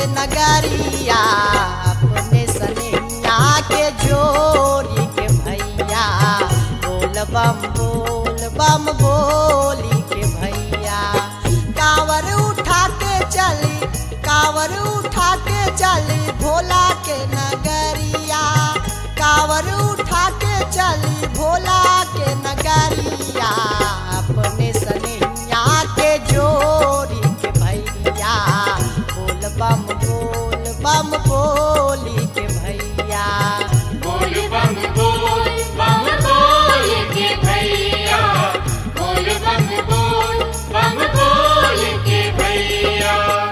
नगरिया अपने सनिया के जोरी के भैया बोल बम बोल बम बोली के भैया कावर उठा के चली कावर उठा के चली भोला के नगरिया कावर उठा के चली भोला के नगरिया अपने सनिया के जोरी के भैया बोल बम बोल बम बोली के भैया बोल बम बोल बम बोल के भैया बोल बम बोल बम बोल के भैया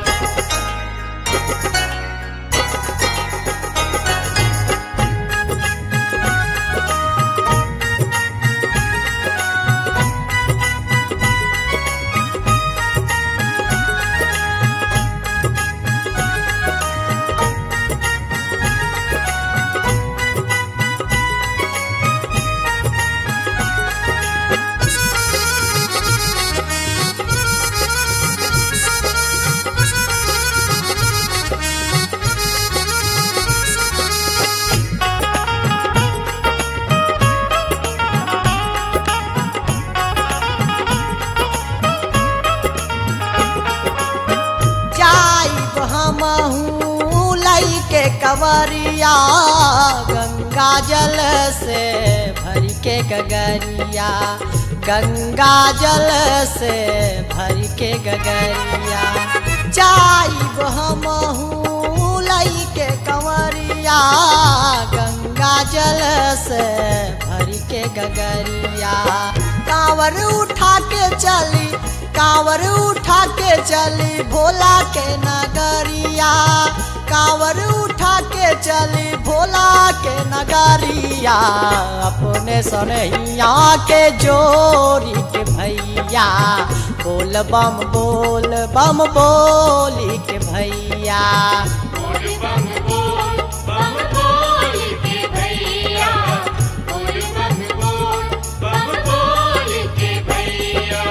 जाइब हमहू लई के कवरिया गंगा जल से भर के गगरिया गंगा जल से भर के गगरिया जाइब हमहू लई के कवरिया गंगा जल से भर के गगरिया कांवर उठा के चली कांवर उठा के चली भोला के नगरिया कांवर उठा के चली भोला के नगरिया अपने सनैया के जोरी के भैया बोल बम बोल बम बोली के भैया बोल बम बोल बम बोल के भैया बोल बम बोल बम बोल के भैया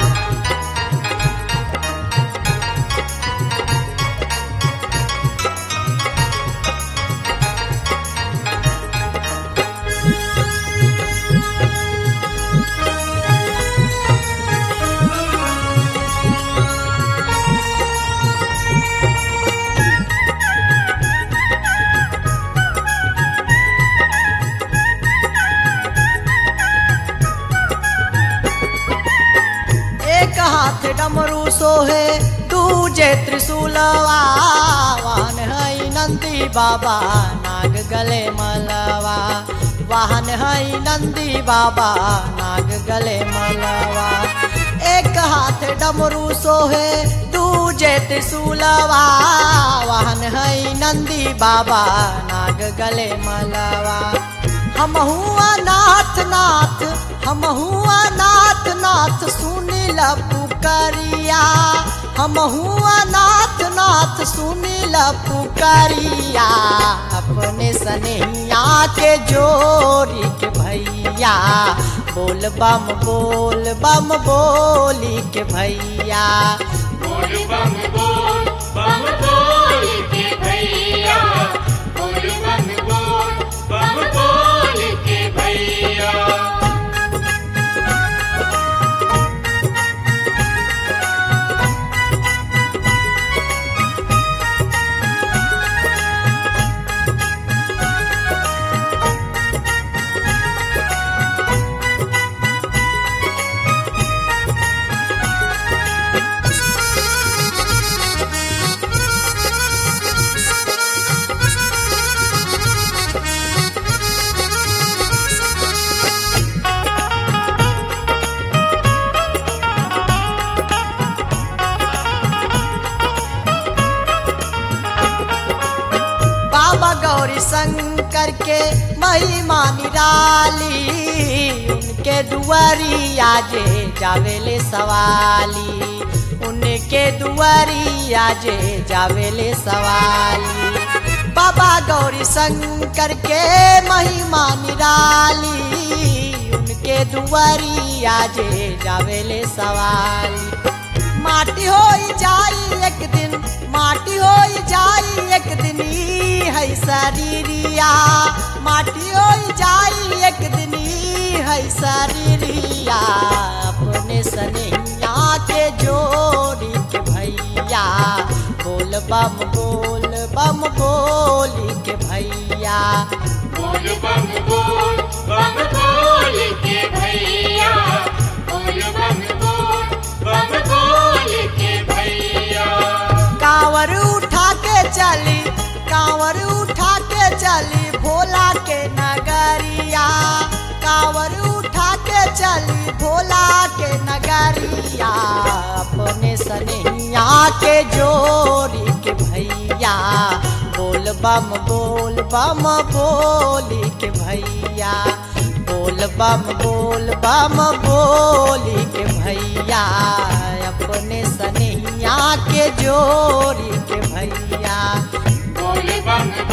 एक हाथ डमरू सोहे दूजे त्रिशूलवा वाहन है नंदी बाबा नाग गले मलवा वाहन है नंदी बाबा नाग गले मलवा एक हाथ डमरू सोहे दूजे त्रिशूलवा वाहन है नंदी बाबा नाग गले मलवा हम हुआ नाथ नाथ हम हुआ नाथ नाथ सुनील पुकरिया हम हुआ नाथ नाथ सुनील पुकरिया अपने सनैया के जोरी के भैया बोल बम बोल बम बोली के भैया बोल बम बोल बम बोल के भैया बोल बम बोल बम बोल के भैया बाबा गौरी शंकर के महिमा निराली उनके दुआरिया जे जावेले सवाली उनके दुआरिया जे जावेले सवाली बाबा गौरी शंकर के महिमा निराली उनके दुआरिया जे जावेले सवाली माटी हो जाई एक दिन माटी हो जाई एक दिन ई है शरीरिया माटी हो जाई एक दिन ई है शरीरिया अपने सनैया के जोड़ी के भैया बोल बम बोल बम बोली के भैया बोल बम बोल बम बोल के भैया बोल बम बोल बम बोल के भैया कांवर उठा के चली कांवर उठा के चली भोला के नगरिया कांवर उठा के चली भोला के नगरिया अपने सनैया के जोड़ी के भैया बोल बम बोल बम बोली के भैया बोल बम बोल बम बोली के भैया अपने सनैया के जोड़ी के भैया बोल बम